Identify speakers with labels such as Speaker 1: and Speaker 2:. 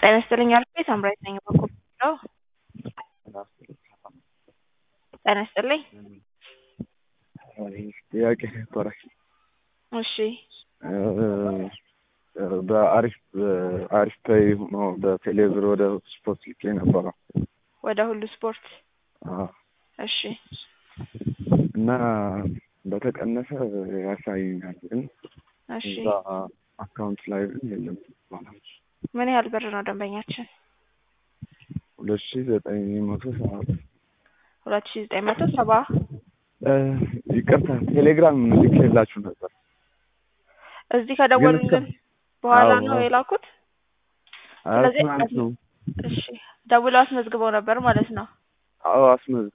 Speaker 1: ጤና ይስጥልኝ አልኩኝ ሳምራዊት ነኝ በኩል ነው። ጤና ይስጥልኝ።
Speaker 2: ጥያቄ ነበረ።
Speaker 1: እሺ
Speaker 2: በአሪፍ አሪፍ ፔይ በቴሌብር ወደ ስፖርት ልኬ ነበረ
Speaker 1: ወደ ሁሉ ስፖርት
Speaker 2: አዎ።
Speaker 1: እሺ
Speaker 2: እና በተቀነሰ ያሳየኛል ግን
Speaker 1: እሺ
Speaker 2: እዛ አካውንት ላይ ግን የለም ማለት
Speaker 1: ምን ያህል ብር ነው ደንበኛችን?
Speaker 2: ሁለት ሺ ዘጠኝ መቶ ሰባት
Speaker 1: ሁለት ሺ ዘጠኝ መቶ ሰባ
Speaker 2: ይቅርታ ቴሌግራም ልኬላችሁ ነበር።
Speaker 1: እዚህ ከደወሉልን በኋላ
Speaker 2: አዎ።
Speaker 1: ነው የላኩት።
Speaker 2: ኧረ
Speaker 1: ስለዚህ
Speaker 2: ትናንት ነው።
Speaker 1: እሺ ደውለው አስመዝግበው ነበር ማለት ነው።
Speaker 2: አዎ አስመዝ